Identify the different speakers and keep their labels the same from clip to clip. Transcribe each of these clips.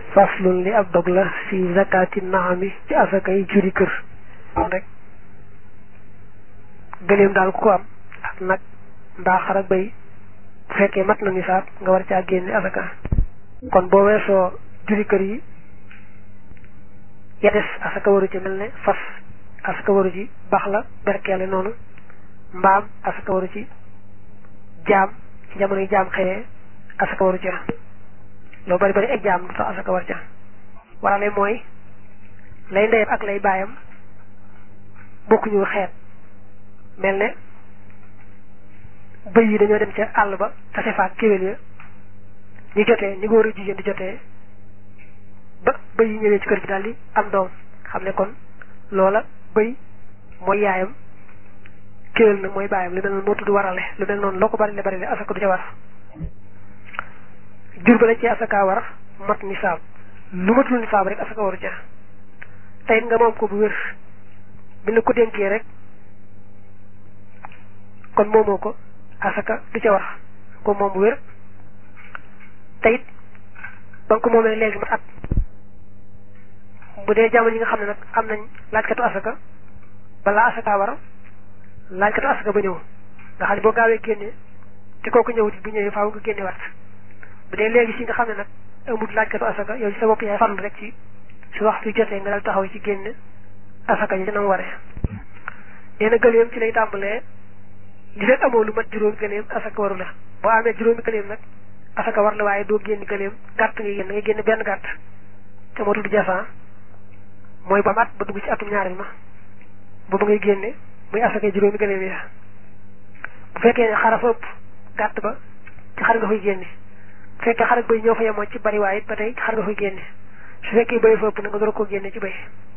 Speaker 1: faslun li ab dog la fi zakati naami ci asakay juri kër rek gëléem daal ku ko am ak nag mbaa xar ak bay bu fekkee mat na nisaab nga war caa génne asaka kon boo weesoo juri kër yi ya des asaka waru ci mel ne fas asaka waru ci bax la berkeele noonu mbaam asaka waru ci jaam ci jamono yi jaam xëyee asaka waru ca loo bari bari ak jaam du tax asaka war ca warale mooy lay ndeyam ak lay baayam bokkuñu xeet mel ne bëy yi dañoo dem ca àll ba tase faak kéwél ya ñu jotee ñu góor a jigéen di jotee ba bëy yi ñëwee ci kër gi daal di am doom xam ne kon loola bëy mooy yaayam kéwél nag mooy baayam lu mel noonu moo tudd warale lu mel noonu loo ko bari le bari le asaka du ca war jur ba la ci asaka war mat nisaab lu matul nisaab rek asaka waru ca tey nga moom ko bu wér bi la ko dénkee rek kon moomoo ko asaka du ca war ko moom bu wér teyit ba nga ko moomee léegi mat at bu dee jamono yi nga xam ne nag am nañ laajkatu asaka balaa asaka war laajkatu asaka ba ñëw nga xam ne boo gaawee génne te kooku ñëwut bu ñëwee faaw nga génne waat bu dee léegi si nga xam ne nag amul laajkatu asaka yow ci sa bopp yaay farlu rek ci su waxtu jotee nga dal taxaw ci génne asaka yi dina mu waree nee na gëleem ci lay tàmbalee li fekk amoo lu mat juróomi gëleem asaka waru la boo amee juróomi gëleem nag asaka war la waaye doo génn gëleem gàtt nga génn nga génne benn gàtt te moo tudd jasan mooy ba mat ba dugg ci atum ñaareel ma boobu ngay génne muy asaka juróomi gëleem ya bu fekkee ne xara fa ëpp gàtt ba ci xar nga koy génne bu fekkee xar ak bëy ñoo fa yemoo ci bari waaye it ba tey xar nga koy génne su fekkee bëy fa ëpp na nga door a koo génne ci bëy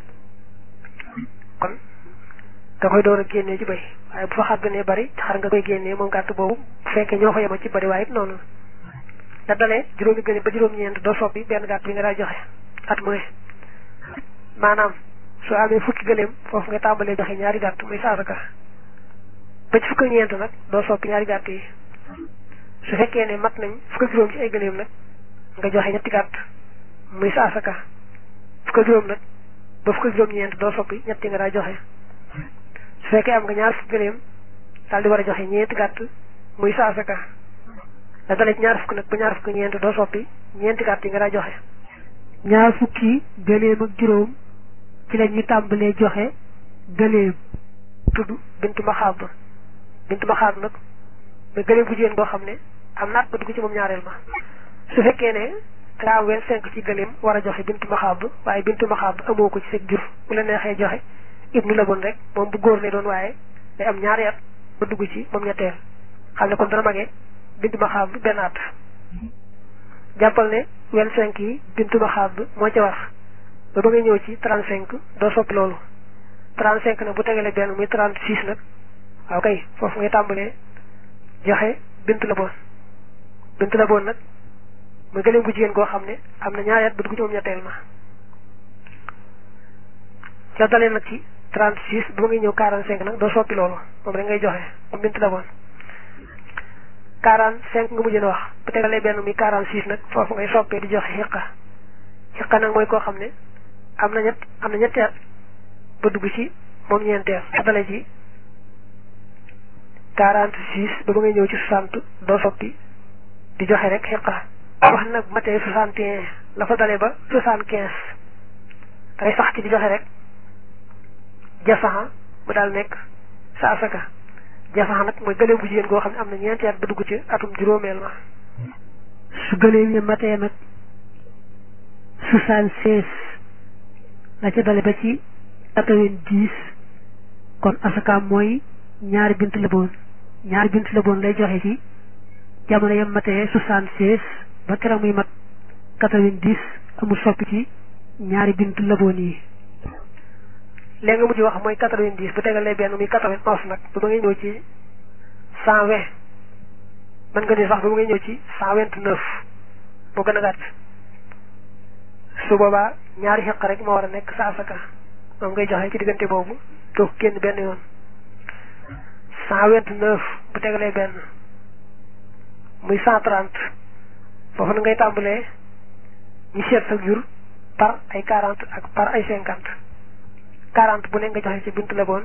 Speaker 1: kon nga koy door a génne ci bëy waaye bu fa xar gënee bari ci xar nga koy génne moom gàtt boobu bu fekkee ñoo fa yemoo ci bari waaye it noonu da dalee juróomi gëne ba juróom-ñeent doo soppi benn gàtt bi nga daa joxe at mu ne maanaam soo amee fukki gëleem foofu nga tàmbalee joxe ñaari gàtt muy saasaka ba ci fukki ñeent nag doo soppi ñaari gàtt yi su fekkee ne mat nañ fukk juróom ci ay gëléem nag nga joxe ñetti gàtt muy sa asaka fukk juróom nag ba fukk juróom ñeent doo soppi ñetti nga daa joxe su fekkee am nga ñaar fukk gëléem daal di war a joxe ñeenti gàtt muy sa asaka da dalee ci ñaar fukk nag ba ñaar fukk ñeent doo soppi ñeenti gàtt yi nga daa joxe
Speaker 2: ñaar fukki gëléem ak juróom ci la ñuy tàmbalee joxe gëléem
Speaker 1: tudd bintu maxaab bintu maxaab nag mais gëléem bu jigéen boo xam ne am naat ba dugg ci moom ñaareel ma su fekkee ne nga am vingt cinq ci gëléem war a joxe bintu maxaab waaye bintu maxaab amoo ko ci seen jur bu la neexee joxe ibnu la bon rek moom bu góor lay doon waaye day am ñaari at ba dugg ci moom ñetteel xam ne kon dana magee bintu maxaab benn at jàppal ne vingt cinq yi bintu maxaab moo ca war ba ba ngay ñëw ci trente cinq doo soppi loolu trente cinq nag bu tegalee benn muy trente six nag waaw kay foofu ngay tàmbalee joxe bintu la boon bintu la boon nag muy gëléem bu jigéen goo xam ne am na ñaari at ba dugg ci moom ñetteel ma ca dalee nag ci trente six ba ngay ñëw quarante cinq nag doo soppi loolu moom rek ngay joxe moom bintu la boon quarante cinq nga mujjee wax bu tegalee benn muy quarante six nag foofu ngay soppee di joxe xiqa xiqa nag mooy koo xam ne am na ñett am na ñetti at ba dugg ci moom ñeenteel ca dalee ci quarante six ba ba ngay ñëw ci soixante doo soppi di joxe rek xiqa wax nag matee soixante et un la fa dalee ba soixante quinze dangay sax ci di joxe rek jasaxa mu daal nekk sa asaka jasaxa nag mooy gëléem bu jigéen goo xam ne am na ñeenti at ba dugg ci atum juróomeel ma
Speaker 2: su gëléem yi matee nag soixante seize la ca dale ba ci quatre-vingt-dix kon asakaam mooy ñaari bint la boon ñaari bint la boon lay joxe ci jamono yam matee soixante seize ba keroog muy mat quatre-vingt-dix amul soppi ci ñaari bint la boon yi
Speaker 1: léegi nga mujj wax mooy quatre-vingt-dix bu tegalee benn muy quatre-vingt-onze nag ba ma ngay ñëw ci cent vingt mën nga ni sax ba ma ngay ñëw ci cent vingt-neuf moo gën a gàtt su boobaa ñaari xeq rek moo war a nekk sa asaka moom ngay joxe ci diggante boobu doo ko génn benn yoon cent vingt-neuf bu tegalee benn muy cent trente foofu na ngay tàmbalee ñu seet sa jur par ay quarante ak par ay cinquante quarante bu ne nga joxe ci bintu leboon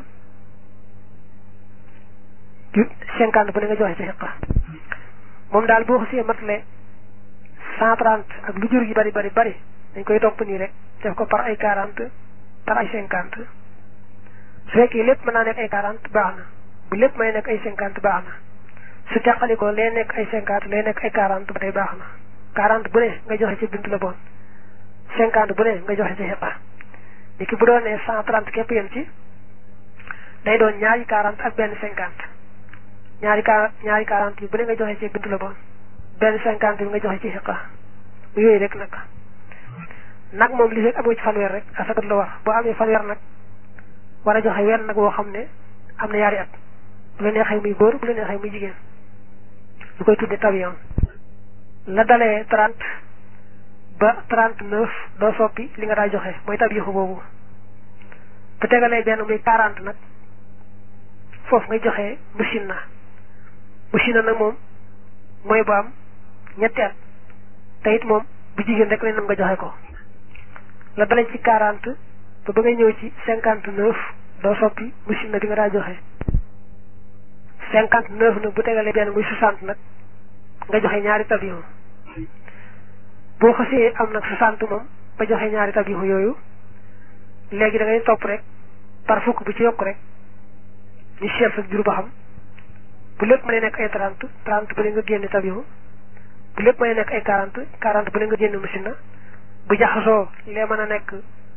Speaker 1: cinquante bu ne nga joxe ci xiqa moom daal boo xasee matale cent trente ak lu jur gi bari bari bari dañ koy topp nii rek def ko par ay quarante par ay cinquante su fekkee lépp mën naa nekk ay quarante baax na bu lépp may nekk ay cinquante baax na su teqalikoo lee nekk ay cinquante lee nekk ay quarante ba tey baax na quarante bu ne nga joxe ci bintu la bon cinquante bu ne nga joxe ci xiqa ni ki bu doon ne cent trente képp yem ci day doon ñaari quarante ak benn cinquante ñaari quar ñaari quarante yi bu ne nga joxe ci bintu la bon benn cinquante bi nga joxe ci xiqa bu yooyu rek nag nag moom li fekk amoo ci fanweer rek asakat la war boo amee fanweer nag war a joxe wenn nag woo xam ne am na yaari at bu la neexee muy góor bu la neexee muy jigéen ñu koy tuddee tabiyon la dalee trente ba trente neuf doo soppi li nga daa joxe mooy tabiyoxu boobu bu tegalee benn muy quarante nag foofu ngay joxe machine na machine na nag moom mooy bu am ñetti at te it moom bu jigéen rek la nam nga joxe ko la dalee ci quarante ba ba ngay ñëw ci cinquante neuf doo soppi machine na bi nga daa joxe cinquante neuf nag bu tegalee benn muy soixante nag nga joxe ñaari tabiyon boo xasee am nag soixante moom ba joxe ñaari tabiyon yooyu léegi da ngay topp rek par fukk bu ci yokk rek ñu seet sa jur ba xam bu lépp mën a nekk ay trente trente bu ne nga génne tabiyon bu lépp mën a nekk ay quarante quarante bu ne nga génne machine na bu jaxasoo lee mën a nekk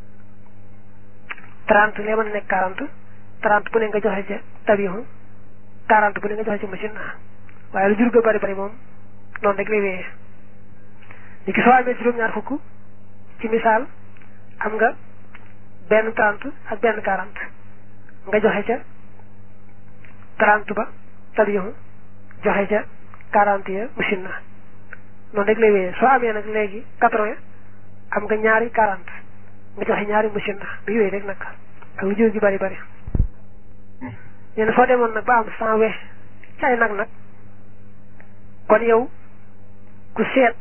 Speaker 1: trente lee mën a nekk quarante trente bu ne nga joxe ca tabiyon quarante bu ne nga joxe ci machine na waaye lu jur ga bari bari moom noonu rek lay wéyee ni ki soo amee juróom-ñaar fukk ci misaal am nga benn trente ak benn quarante nga joxe ca trente ba tabiyon joxe ca quarante ya machine na noonu rek lay wéyee soo amee nag léegi quatre-vingts am nga ñaari quarante nga joxe ñaari machine na bi yooyu rek nag ak lu jur gi bari bari nee na soo demoon nag ba am cent we ci ay nag nag kon yow ku seet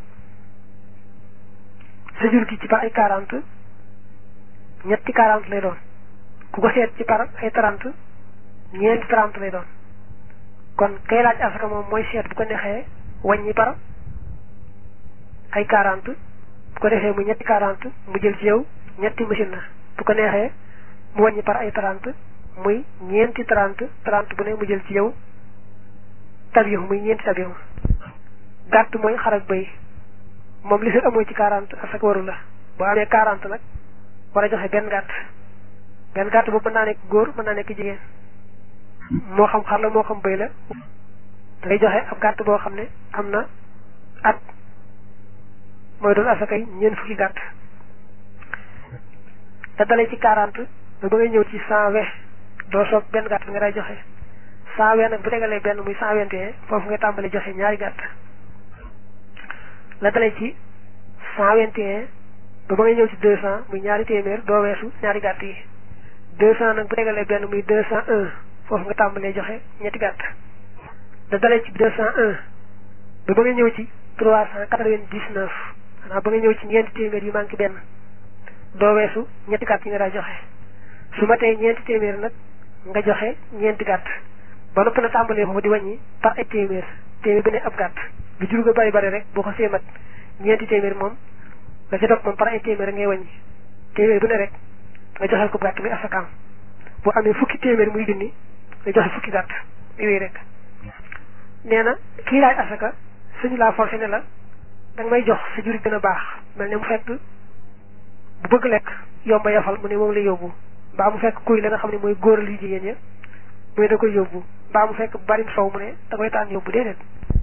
Speaker 1: sa jur gi ci par ay quarante ñetti quarante lay doon ku ko seet ci par ay trente ñeenti trente lay doon kon kay laaj asaka moom mooy seet bu ko neexee wàññi par ay quarante bu ko defee mu ñetti quarante mu jël ci yow ñetti machine na bu ko neexee mu wàññi par ay trente muy ñeenti trente trente bu ne mu jël ci yow tabiyon muy ñeenti tabiyon gàtt mooy xar ak bëy moom li fi amoo ci quarante asaka waru la boo amee quarante nag war a joxe benn gàtt benn gàtt boobu mën naa nekk góor mën naa nekk jigéen moo xam xar la moo xam bëy la da ngay joxe ab gàtt boo xam ne am na at mooy doon asaka yi ñeent fukki gàtt da dalee ci quarante ba ba ngay ñëw ci cent vingt doo soog benn gàtt bi nga day joxe cent vingt nag bu tegalee benn muy cent vingt et un foofu nga tàmbali joxe ñaari gàtt la dalee ci cent vingt et un ba ba ngay ñëw ci deux cent muy ñaari téeméer doo weesu ñaari gàtt yi deux cent nag bu tegalee benn muy deux cent un foofu nga tàmbalee joxe ñetti gàtt da dalee ci deux cent un ba ba ngay ñëw ci trois cent quatre-vingt-dix-neuf xanaa ba nga ñëw ci ñeenti téeméer yu manqué benn doo weesu ñetti gàtt yi nga daa joxe su ma tey ñeenti téeméer nag nga joxe ñeenti gàtt ba noppi na tàmbalee foofu di wàññi par ay téeméer téeméer bi ne ab gàtt lu jur ga bari bari rek boo ko see mat ñeenti téeméer moom nga ci topp moom par ay téeméer ngay wàññi téeméer bu ne rek nga joxel ko gàtt bi asakaam boo amee fukki téeméer muy junni nga joxe fukki gàtt yooyu rek nee na kii laaj asaka suñu laa forcé ne la danga may jox sa jur gën a baax mel ne mu fekk bu bëgg lekk yomba yafal mu ne moom lay yóbbu mbaa mu fekk kuy la nga xam ne mooy góoral yu jigéen ña muy da koy yóbbu mbaa mu fekk barim sow mu ne da koy tànn yóbbu déedéet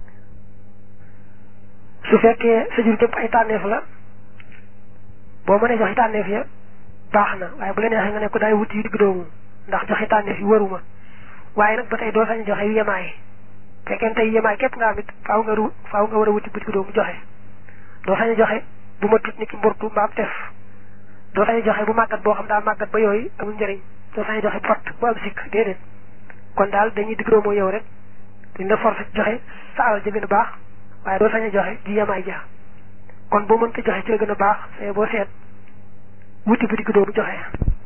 Speaker 1: su fekkee sa jur gépp ay tànneef la boo mënee joxe tànneef ya baax na waaye bu la neexee nga ne ko daay wuti yu digg doomu ndax joxe tànneef yi waruma waaye nag ba tey doo sañ joxe yu yemaay fekkee tey yemaay képp nga am it faaw nga ru faaw nga war a wuti bu digg doomu joxe doo sañ joxe bu ma tut ni ki mburtu mbaam tef doo sañ joxe bu màggat boo xam daa màggat ba yooyu amul njëriñ doo sañ joxe bu fatt bu am sikk déedéet kon daal dañuy digg doomoo yow rek duñ la forcé joxe sa alal ja gën a baax waaye doo sañ a joxe ji yemaay ja kon boo mënta joxe ci la gën a baax boo seet wuti bu digg doomu joxe